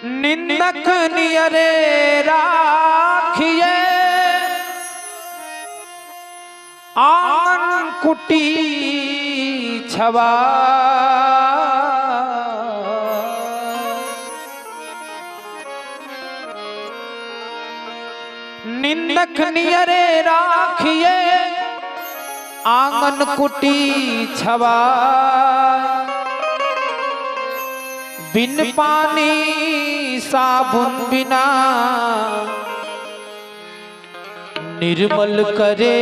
निंदक नियरे राखिए आंगन कुटी छवा निंदक नियरे राखिए आंगन कुटी छवा बिन पानी साबुन बिना निर्मल करे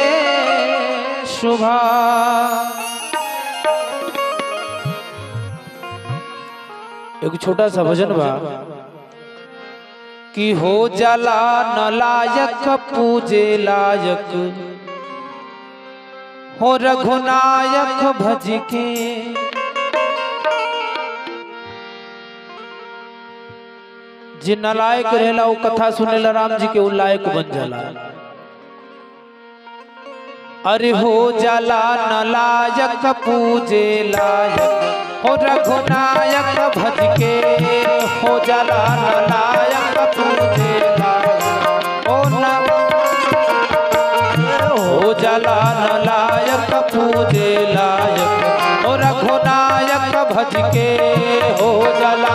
शुभा एक छोटा सा भजन बा कि हो जाला न लायक पूजे लायक हो रघुनायक भज के जे नलायक रहेला वो कथा सुनेला राम जी के वो लायक बन जाला अरे हो जाला नलायक पूजे लायक हो रघुनायक भज के हो जाला नलायक पूजे लायक हो न हो जाला नलायक पूजे लायक हो रघुनायक भज के हो जाला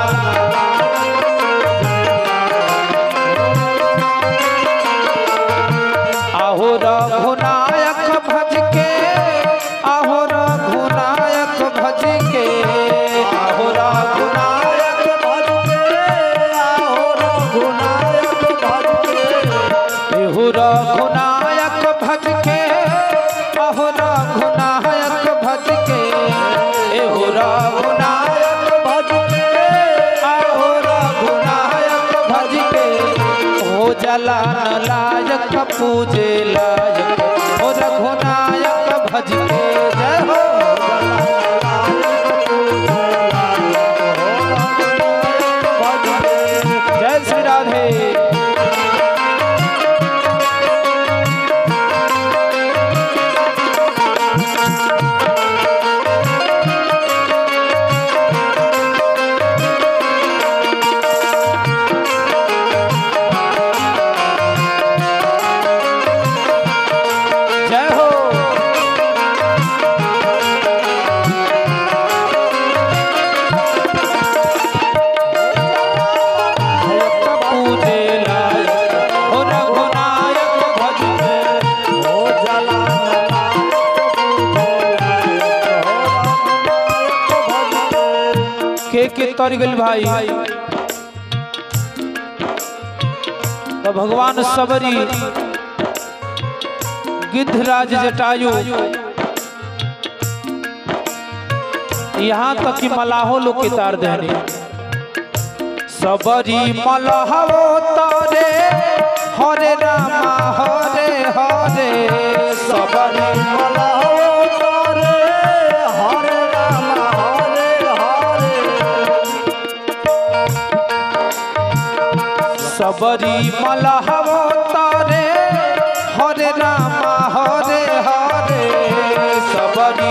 आहो रघुनायक भज के आहो रघुनायक भज के आहो रघुनायक भज के आहो रघुनायक भज के एहो रघुनायक भज के आहो रघुनायक भज के एहो रघुनायक भज के आहो रघुनायक भज के हो जला लायक पूजे लायक हो रघुनायक भज के जय हो जय श्री राधे जय हो पूजे लायक हो रघुनायक भज के के के तर गेल भाई तो भगवान सबरी गिद्धराज जटायु यहाँ तक कि मलाहो लोग के तार देने सबरी मलहवो तारे हरे रामा हरे हरे सबरी मलहवो तारे हरे रामा हरे हरे सबरी मलहवो तारे हरे रामा हरे हरे सबरी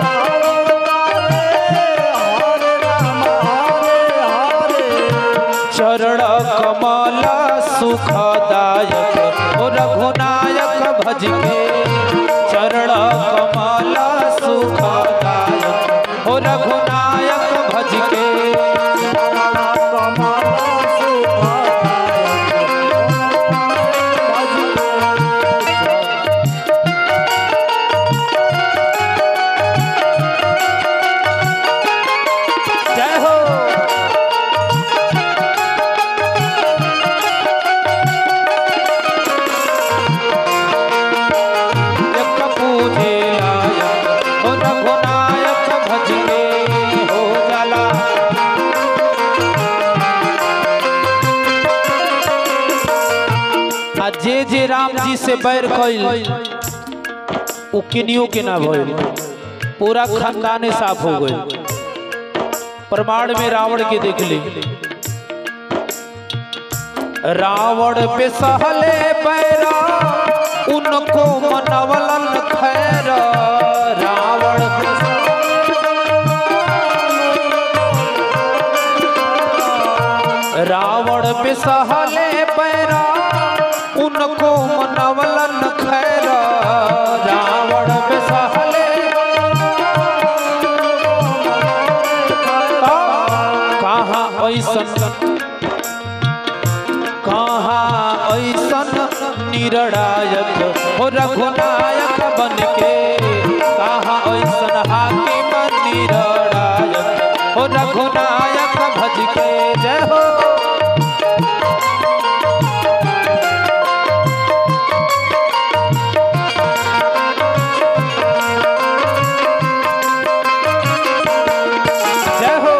चरण कमल सुखदायक ओ रघुनायक भज के चरण कमल सुखदायक ओ रघुनायक भज के जय हो एक पूजे लायक हो रघुनायक भज के हो जाला आ जे जे राम जी से बैर कइल उ किनियो के ना भइल पूरा खानदाने साफ हो गइल प्रमाण में रावण के देख ली रावण पे सहले बैरा उनको मनवलन खैर रावण पे रावण बिसहले पैरा उनको मनवलन खैरा रावण बिसहले कहाँ ऐसन कहाँ ऐसन निरणायक हो रघुनायक बन के कहाँ ऐसन हाकिम निरणायक हो रघुनायक भज के जय हो जय हो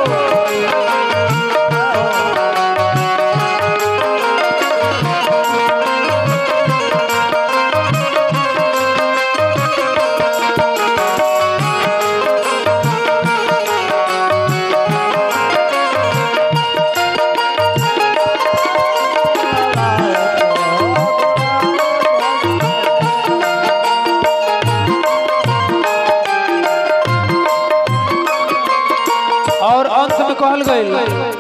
और अंत में कहल गई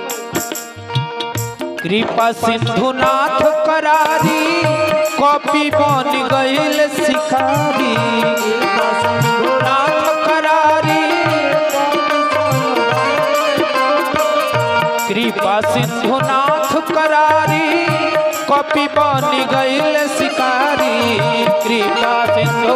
कृपा सिंधुनाथ करारी कॉपी बन गईल शिकारी कृपा सिंधुनाथ करारी कृपा सिंधुनाथ करारी कॉपी बन गईल शिकारी कृपा सिंधु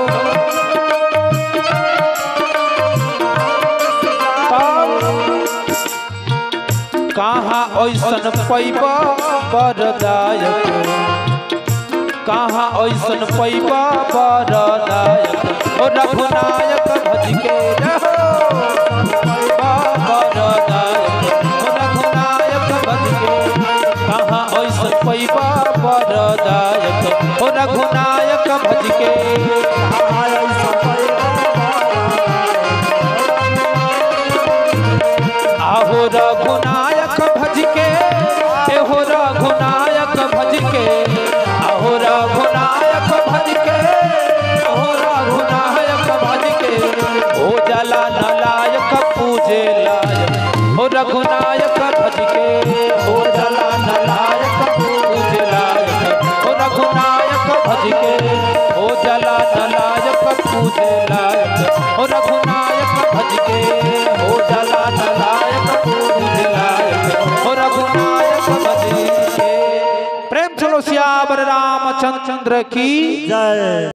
कहाँ ऐसन पैबा बरदायक कहाँ ऐसन पैबा बरदायक ओ रघुनायक भज के रहो पैबा बरदायक ओ रघुनायक भज के कहाँ ऐसन पैबा बरदायक ओ रघुनायक भज के आहो रघुनायक भज के एहो रघुनायक भज के आहो रघुनायक भज के ओहो रघुनायक भज के ओ जला नलायक पूजे लायक ओ रघुनायक भज के ओ जला नलायक पूजे लायक ओ रघुनायक भज के ओ जला नलायक पूजे लायक ओ रघुनायक भज के ओ जला नलायक पूजे लायक ओ रघुनायक भज के प्रेम चलो श्याम रामचंद्र की जय